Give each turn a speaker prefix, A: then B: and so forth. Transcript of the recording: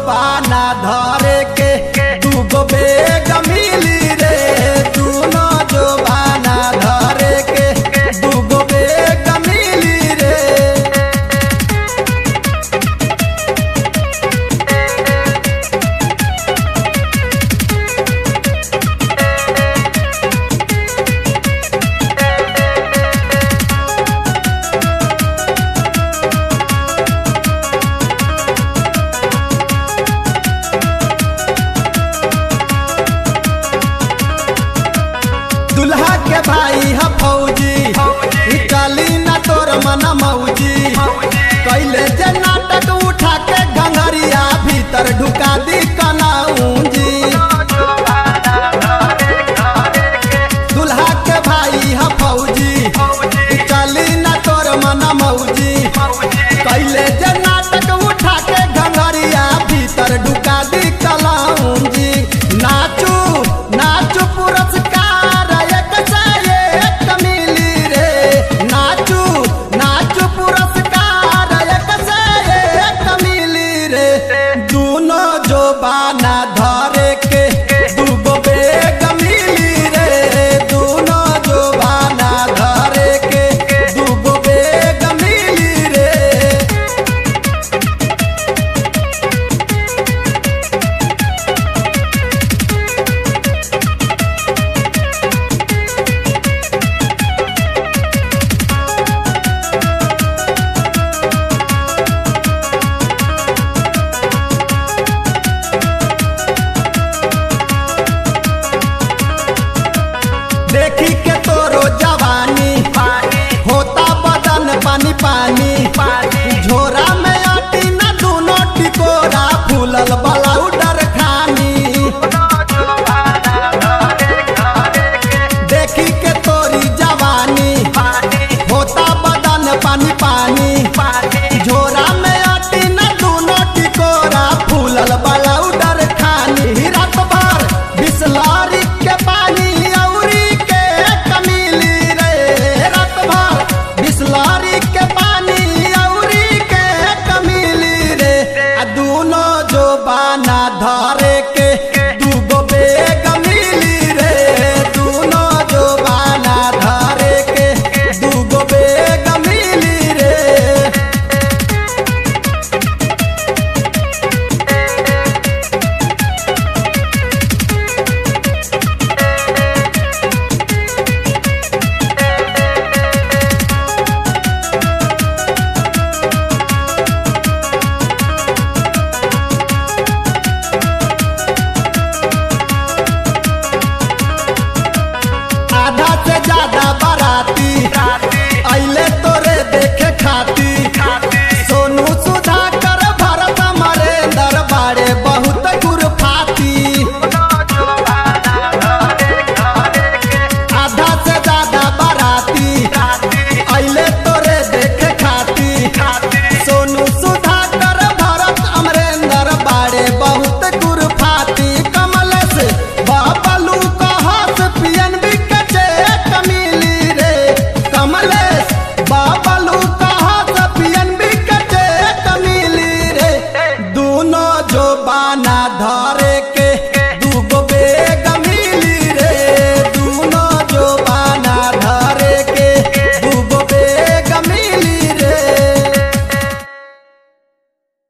A: बाना धरे के दूगो बेग मिली रे दूनो जो बाना धरे के दूगो बेग मिली रे दुल्हा के भाई ह फौजी चली ना तोर मन मौजी कैले जे नाटक उठा के घंघरिया भीतर ढुका दी कनाऊंजी दुल्हा के भाई ह फौजी चली ना तोर मन मौजी कैले जे नाटक उठा के घंघरिया भीतर ढुका दी कलाऊंजी नाचू नाचू पुरस्कार एक से एक मिली रे नाचू नाचू पुरस्कार एक से एक मिली रे दूनो जो बाना धरे के दूगो बेग मिली रे दूनो जो बाना धरे के दूगो बेग मिली रे देखी के तोरो जवानी होता बदन पानी पानी झोरा में अटी ना दोनों टिकोरा फूलल बला